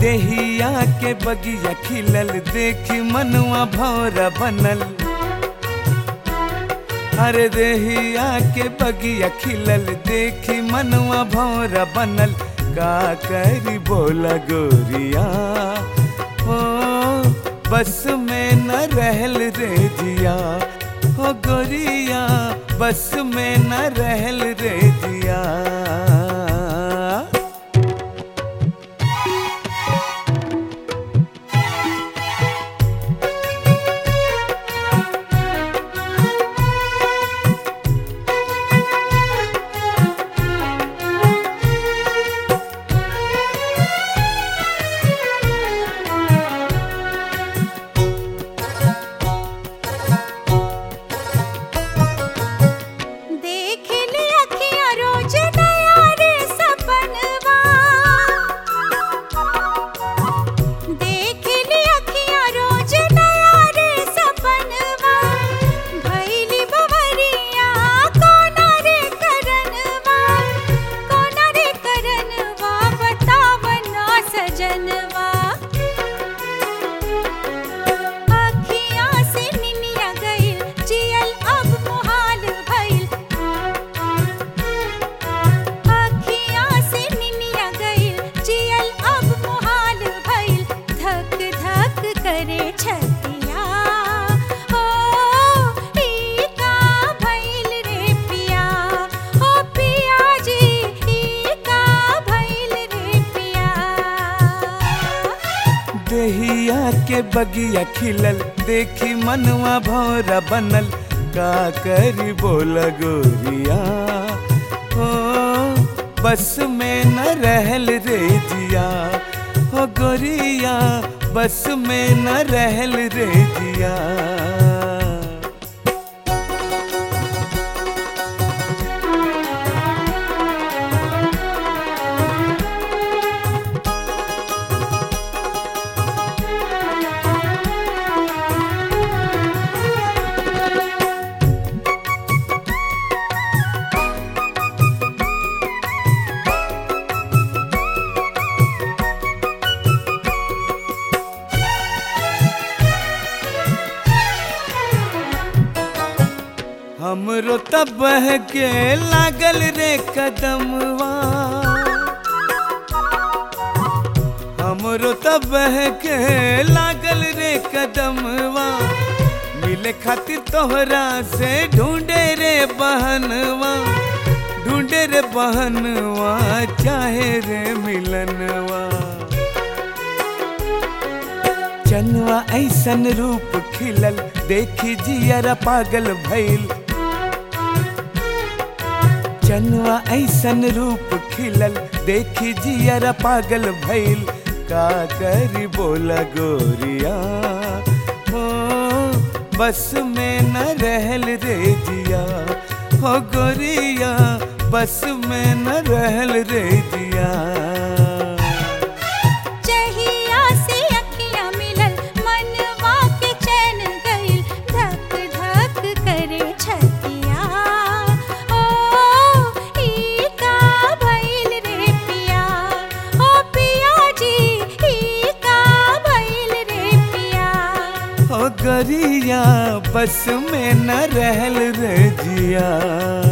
देहिया के बगिया खिलल देखी मनुआ भौरा बनल अरे देहिया के बगिया खिलल देखी मनुआ भौरा बनल का करी बोला गोरिया ओ बस में न रहल रे जिया ओ गोरिया बस में न रहल रे जिया देख ले अखियाँ रोज नया रे सपनवा देख ले अखियाँ रोज नया रे सपनवा भैली बवरिया कोना रे करनवा कोना रे करनवा बतावना सजनवा अखियाँ से निनिया गइल जियल अब मुहाल भइल अखियाँ से निनिया गइल जियल अब मुहाल भइल धक धक करे छतिया ओ ई का भइल रे पिया ओ पिया जी ई का भइल रे पिया देहिया के बगिया खिलल देखी मनवा भौरा बनल का करी बोला गोरिया हो बस में न रहल रे जिया हो गोरिया बस में न रहल रे जिया हमरो तब के लागल रे कदमवा हमरो तब के लागल रे कदमवा मिले खातिर तोहरा से ढूंढे रे बहनवा ढूंढे रे बहनवा चाहे रे मिलनवा चनवा ऐसन रूप खिलल देखी जियरा पागल भइल चनवा ऐसन रूप खिलल देखी जियरा पागल भइल का करी बोला गोरिया हो बस में न रहल रे जिया हो गोरिया बस में न रहल रे जिया चहिया से अखियाँ मिलल मनवा के चैन गइल धक धक करे छतिया ओ ई का भइल रे पिया ओ पिया जी ई का भइल रे पिया हो गरिया बस में न रहल रे जिया